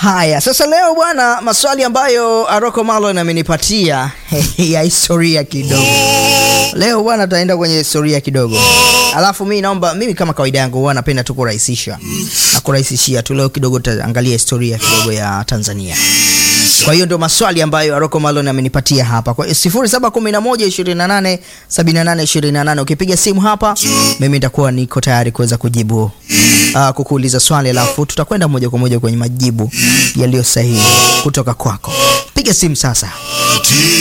Haya, sasa leo bwana, maswali ambayo Aroko Malon amenipatia ya historia kidogo. Leo bwana, tutaenda kwenye historia kidogo, alafu mimi naomba, mimi kama kawaida yangu huwa napenda tu kurahisisha na kurahisishia tu. Leo kidogo tutaangalia historia kidogo ya Tanzania. Kwa hiyo ndio maswali ambayo Aroko Malon amenipatia hapa kwa 0711 28 ukipiga simu hapa, mimi nitakuwa niko tayari kuweza kujibu uh, kukuuliza swali, alafu tutakwenda moja kwa moja kwenye majibu yaliyo sahihi kutoka kwako. Piga simu sasa.